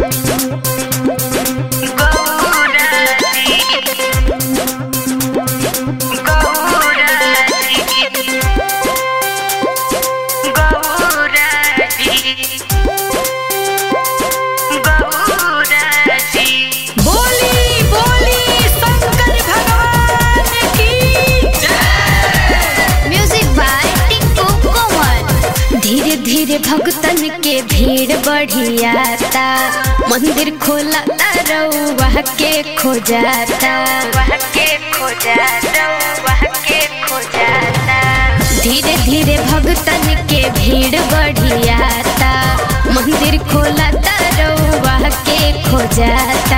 बोली बोली शंकर भगवान की म्यूजिक बाय टिंकू कोमल धीरे धीरे भक्तन के भीड़ बढ़ियाता मंदिर खोला रउआ के खो जाता के खो जाता के खो जाता धीरे धीरे भक्तन के भीड़ बढ़ियाता मंदिर खोला रउआ के खो जाता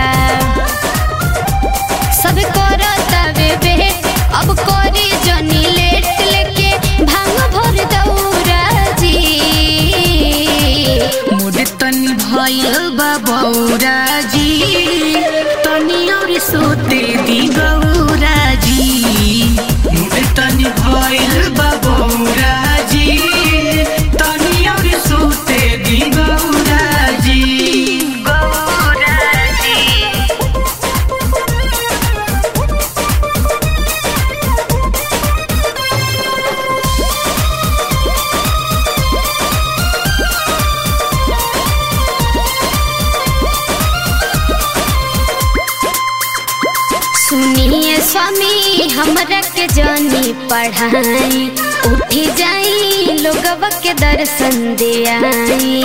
सब करता वे वेट अब करी जनी लेट लेके भांग भर दौरा जी मुड तनी भइल बा बौरा जी तनी और सोते दी गौरा जी मुड तनी भइल बा बौरा जी तनी और सोते दी गौरा जी गौरा जी सुनिए स्वामी हमरा के जनी पढ़ाई उठी जाई लोगवा के दर्शन दे आई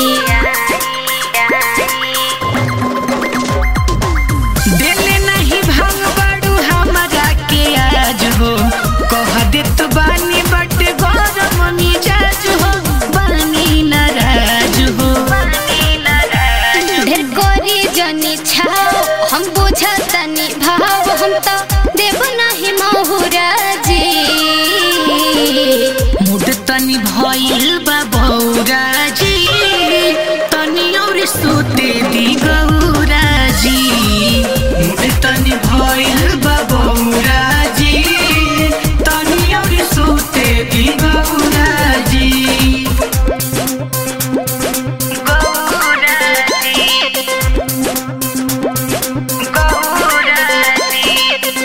देले नहीं भांग बाड़ू हमरा के आज हो कह देत बानी बट गरम मिजाज हो बानी नाराज हो ढेर कोरी जनी छाओ हम बुझतनी भाव हम तो देव नहीं महुरा जी मुड तनी भइल बा बौरा जी तनी और सोते दी गौरा जी मुड तनी भइल बा बौरा जी तनी और सोते दी गौरा जी गौरा जी गौरा जी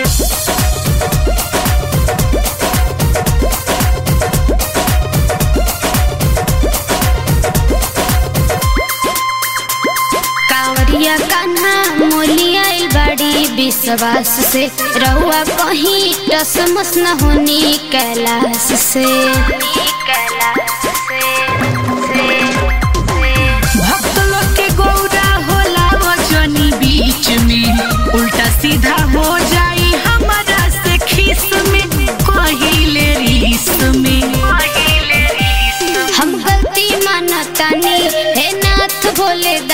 कांवरिया कान्हा मोलिया बड़ी विश्वास से रहुआ कहीं टसमस न होनी कैलाश से भक्त लोग के गौरा होला वजनी बीच में उल्टा सीधा हो जाई हमारा से खीस में कहिले रीस में हम गलती मानतानी हे नाथ भोले